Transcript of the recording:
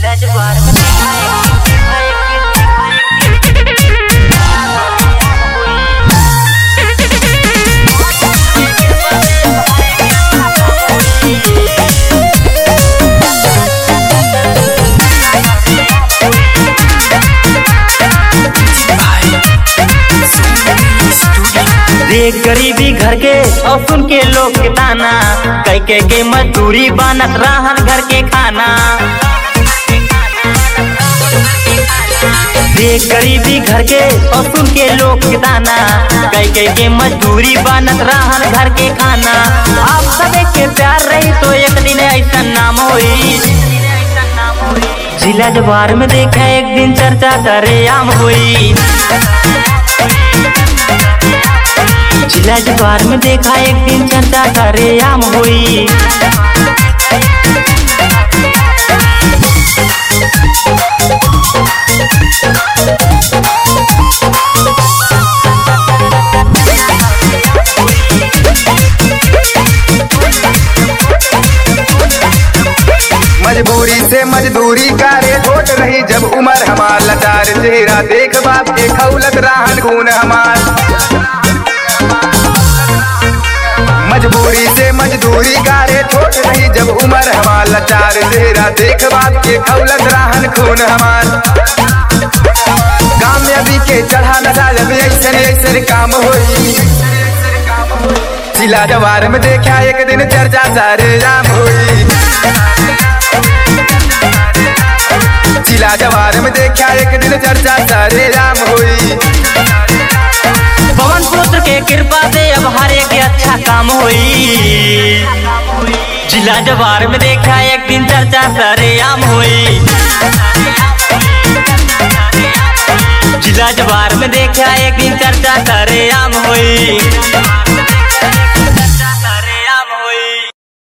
रजवाड़ में रे गरीबी घर के और सुन के लोग के ताना कई के के मजदूरी बनत रहन घर के खाना रे गरीबी घर के और सुन के लोग के ताना कई के के मजदूरी बनत रहन घर के खाना आप सबे के प्यार रही तो एक दिन ऐसा नाम होई जिला जवार में देखा एक दिन चर्चा करे आम हुई जिला जवार में देखा एक दिन चर्चा करे आम हुई मजबूरी से मजदूरी करे छोट रही जब उम्र हमार लाचार चेहरा देख बाप के खौलत राहन खून हमार मजबूरी से मजदूरी करे छोट रही जब उम्र हमार लाचार चेहरा देख बाप के खौलत राहन खून हमार कामयाबी के चढ़ा नशा जब ऐसन ऐसन काम होई जिला जवार में देखा एक दिन चर्चा सारे जाम होई जिला जवार में देखा एक दिन चर्चा सारे राम हुई पवन पुत्र के कृपा से अब हर एक अच्छा काम हुई जिला जवार में देखा एक दिन चर्चा सरे आम हुई जिला जवार में देखा एक दिन चर्चा सरे आम हुई